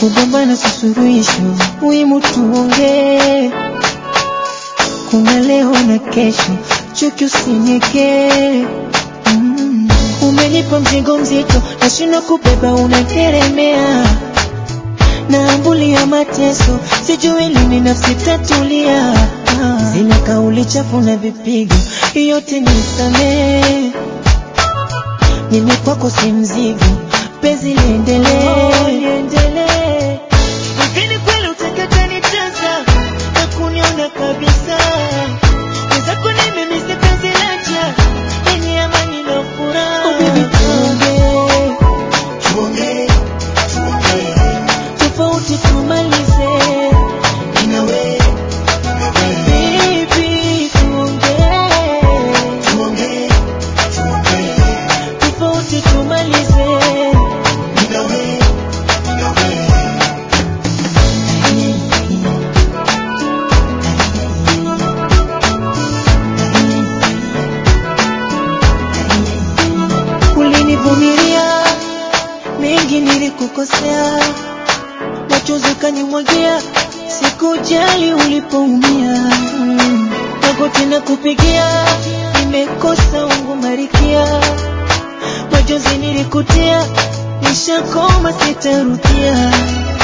kugombana si suluhisho, muhimu tuongee. Kuna leo na kesho, chuki usinyekee. Mm. Umenipa mzigo mzito, nashindwa kubeba, unateremea naambulia mateso, sijui lini nafsi tatulia. Ah. Zile kauli chafu na vipigo, yote nisamee. Mimi kwako si mzigo, penzi liendelee, liendelee. Hivi ni kweli utakata nicheza na kuniona kabisa? Wenzako ni mimi si penzi laja, lenye amani na furaha. Oh baby, tuongee, Tuongee, tuongee, tofauti tumalize. inawe, inawe. Baby, tuongee, Tuongee, tuongee, tofauti tumalize. inawe, inawe. Ulinivumilia mengi, nilikukosea, machozi ukanimwagia, sikujali ulipoumia. Mm. Magoti na kupigia, nimekosa ungu marikia, machozi nilikutia, nishakoma sitarudia.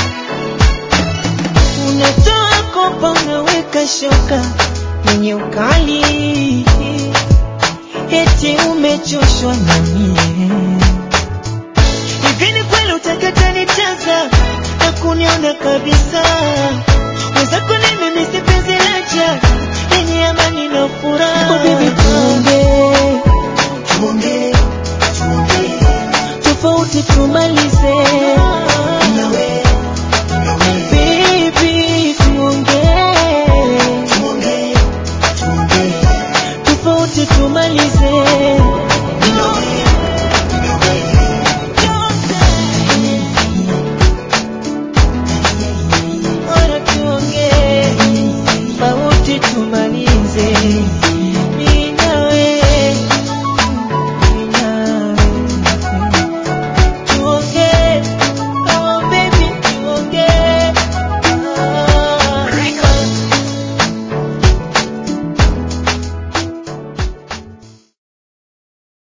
Unatoa kopa, unaweka shoka yenye ukali eti umechoshwa na mie. Hivi ni kweli utakata nicheza na kuniona kabisa? Wenzako ni mimi si penzi laja lenye amani na furaha. Oh baby, tuongee Tuongee, tuongee, tofauti tumalize.